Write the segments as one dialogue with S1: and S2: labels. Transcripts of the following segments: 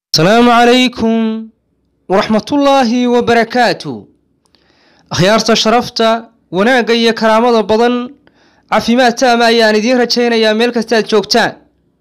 S1: asalaamu calaykum waraxmatullaahi wabarakaatu akhyaarta sharafta wanaagga iyo karaamada badan caafimaad taama ayaan idiin rajaynayaa meel kastaad joogtaan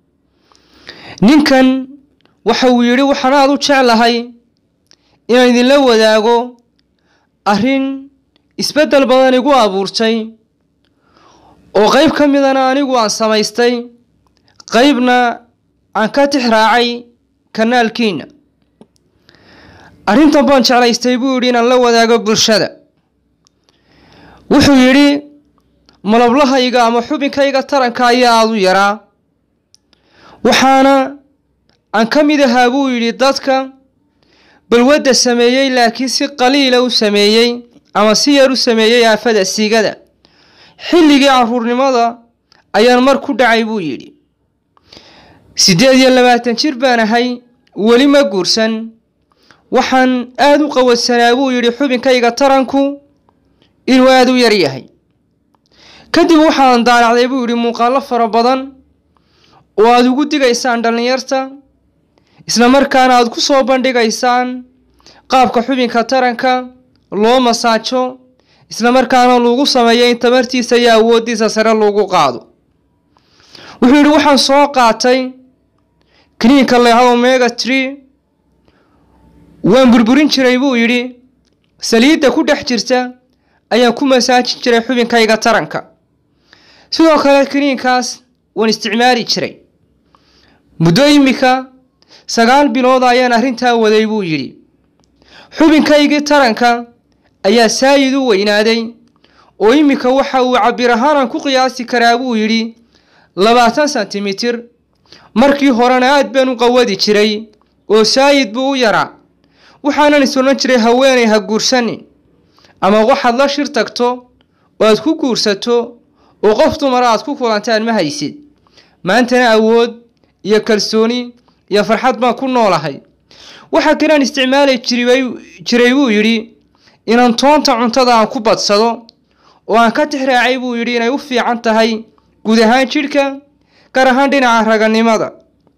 S1: ninkan waxa uu yidhi waxaan aad u jeclahay inaan idinla wadaago arrin isbeddel badan igu abuurtay oo qayb ka midana anigu aan samaystay qaybna aan ka tix raacay kanaalkiina arrintan baan jeclaystay buu yidhi inaan la wadaago bulshada wuxuu yidhi malablahayga ama xubinkayga taranka ayaa aada u yaraa waxaana aan ka mid ahaa buu yidhi dadka balwadda sameeyey laakiin si qaliila u sameeyey ama si yar u sameeyey aafada siigada xilligii caruurnimada ayaan mar ku dhacay buu yidhi siddeed iyo labaatan jir baan ahay weli ma guursan waxaan aada u qawadsanaa buu yidhi xubinkayga taranku inuu aada u yar yahay kadib waxaan daanacday buu yidhi muuqaallo fara badan oo aada ugu digaysaan dhallinyarta isla markaana aada ku soo bandhigaysaan qaabka xubinka taranka loo masaajo isla markaana lagu sameeyo in tamartiisa iyo awooddiisa sare lagu qaado wuxuu yidhi waxaan soo qaatay kiniinka leeha omega tree waan burburin jiray buu yidhi saliidda ku dhex jirta ayaan ku masaajin jiray xubinkayga taranka sidoo kale kiniinkaas waan isticmaali jiray muddo imika sagaal bilood ayaan arrintaa waday buu yidhi xubinkaygii taranka ayaa saayid u weynaaday oo iminka waxa uu cabir ahaanaan ku qiyaasi karaa buu yidhi labaatan sentimitir markii horena aad baan u qawadi jiray oo saayid buu u yaraa waxaanan is odhan jiray haweenay ha guursanin ama waxaad la shir tagto oo aad ku guursato oo qof dumara aad ku kulantaan ma haysid maantana awood iyo kalsooni iyo farxad baan ku noolahay waxaa kalaan isticmaali jiray buu yidhi inaan toonta cuntada aan ku badsado oo aan ka tixraacay buu yidhi inay u fiican tahay guud ahaan jidhka gaar ahaan dhinaca raganimada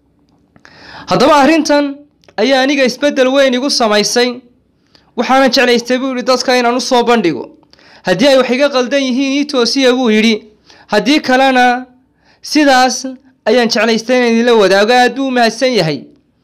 S1: haddaba arrintan ayaa aniga isbeddel weyn igu samaysay waxaana jeclaystay buu yidhi dadka inaan u soo bandhigo haddii ay wax iga qaldan yihiin ii toosiya buu yidhi haddii kalena sidaas ayaan jeclaystay inaan idinla wadaago aad buu u mahadsan yahay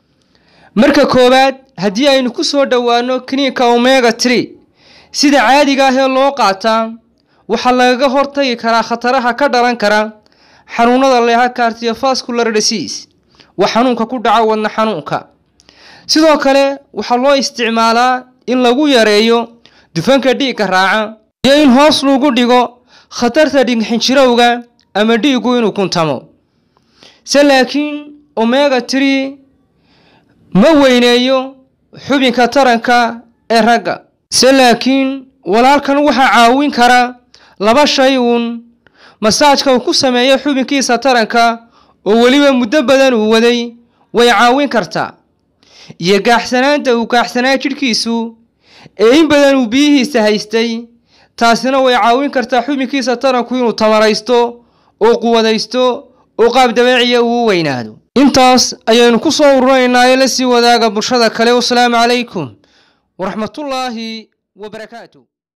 S1: marka koowaad haddii aynu ku soo dhowaano kiniinka omega tree sida caadiga ah ee loo qaataa waxaa lagaga hortagi karaa khataraha ka dhalan kara xanuunada leeha cardiovascular disease waa xanuunka ku dhaca wadna xanuunka sidoo kale waxaa loo isticmaalaa in lagu yareeyo dufanka dhiigga raaca iyo in hoos lagu dhigo khatarta dhigxinjirowga ama dhiiggu inuu kuntamo se laakiin omega tree ma weyneeyo xubinka taranka ee ragga se laakiin walaalkan waxaa caawin kara laba shay uun masaajka uu ku sameeyo xubinkiisa taranka oo weliba muddo badan uu waday way caawin kartaa iyo gaaxsanaanta uu gaaxsanaa jidhkiisu ee in badan uu biyihiisa haystay taasina way caawin kartaa xubinkiisa taranku inuu tamaraysto oo quwadaysto oo qaab dabeeciya uu u weynaado intaas ayaynu ku soo ururinaynaa ee la sii wadaaga bulshada kale wasalaamu calaykum waraxmatullaahi wabarakaatu